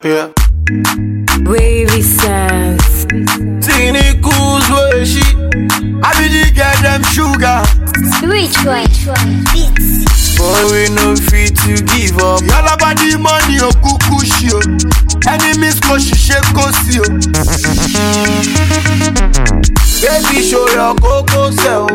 Yeah. Wavy sense. Tini cool way she. I be the girl them sugar. Which one? Beats. Boy we no fit to give up. Yalla about the money o kuku shi o. Enemies ko ṣiṣẹ́ kó sí o. Baby show your koko sẹ o.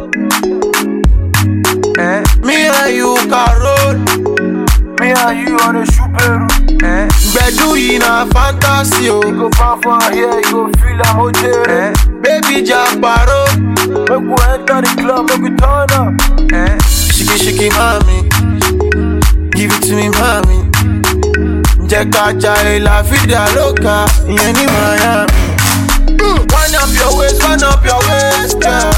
Eh? Me and you can roll. Me and you on a Subaru. Eh? Gbedu yìí na fantasy o. You go fan fan here, you go feel am o jere. Eh? Baby Jabaro. Make we enter the club, make we turn up. Eh? Shiki shiki mami. Give it to me mami. Jẹ́ ká jayé la vida loca. Ìyẹn ní Miami. Wind up your waist, wind up your waist, girl.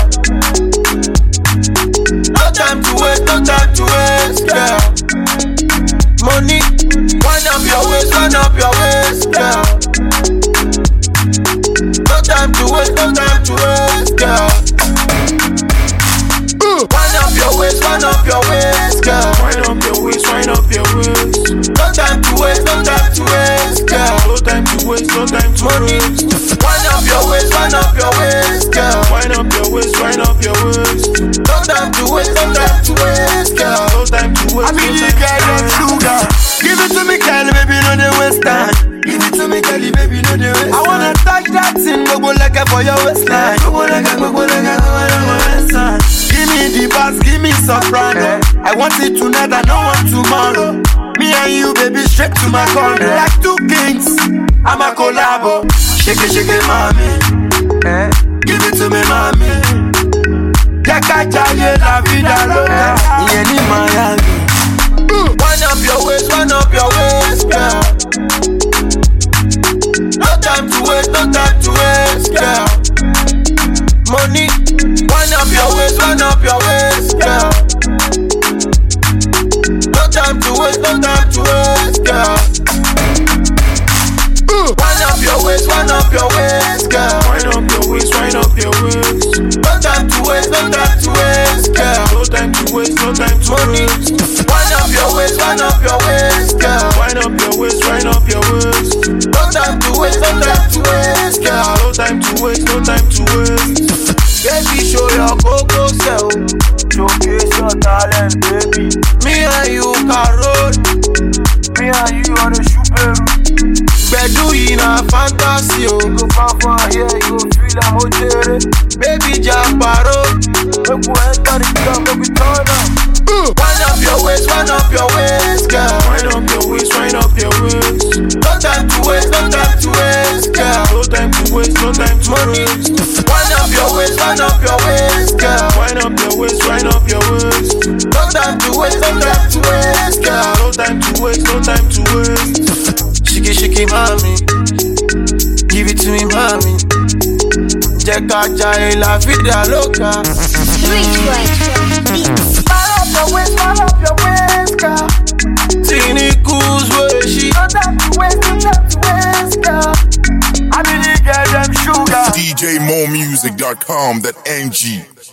No time to waste, no time to waste, girl. Money, wind up your waist, wind up your waist, girl. No time to waste, no time to waste, girl. Wind up your waist, wind up your waist, girl. Wind up your waist, wind up your waist. No time to waste, no time to waste, girl. No time to waste, no time to Money, waste. wind up your waist, wind up your waist, girl. Wind up your waist, wind up your waist. No time to waste, no time to waste, girl. No time to waste, I no be the time girl to of waste. sugar. Give it to me, Kelly, baby, no the waste time. Give it to me, Kelly, baby, no the waste I wanna touch that thing, go go like for your waistline. Go go like go go like go go like my waistline. Give me the bass, give me soprano. I want it tonight, I don't want tomorrow. Me and you, baby, straight to my corner. Like two kings, I'm a collabo. Shake it, shake it, mommy. Eh? Give it to me, mommy. Jẹ́ ká jayé la vida loca. Ìyẹn ní Miami. Wind up your waist, wind up your waist, girl. No time to waste, no time to waste, girl. Money, wind up your waist, wind up your waist, girl. No time to waste, no time to waste, girl. Wind up your waist, wind up your waist, girl. Wind up your waist, wind up your waist. No time to waste, no time to waste, girl. No time to waste, no time to Money, waste. wind up your waist, wind up your waist, girl. Wind up your waist, wind up your waist. No time to waste, no time to waste, girl. No time to waste, no time to waste. Baby, show your coco self. Showcase your talent, baby. Me and you can roll. Me and you on a Subaru. Gbedu yìí na fantasy o. You go fan fan here, you go feel am o jere. Baby Jabaro. Make we enter the club, make we turn up. Wind up your waist, wind up your waist, girl. Wind up your waist, wind up your waist. No time to waste, no time to waste, girl. No time to waste, no time to Money, waste. wind up your waist, wind up your waist, girl. Wind up your waist, wind up your waist. No time to waste, no time to waste, girl. No time to waste, no time to waste. Shiki shiki mami, give it to me mami. Jẹ́ ká jayé la vida loca. Which one? Beats. Wind up your waist, wind up your waist, girl. Tini cool way she. No time to waste, no time to waste, girl. I be the girl them sugar. DJMoremusic.com, that NG.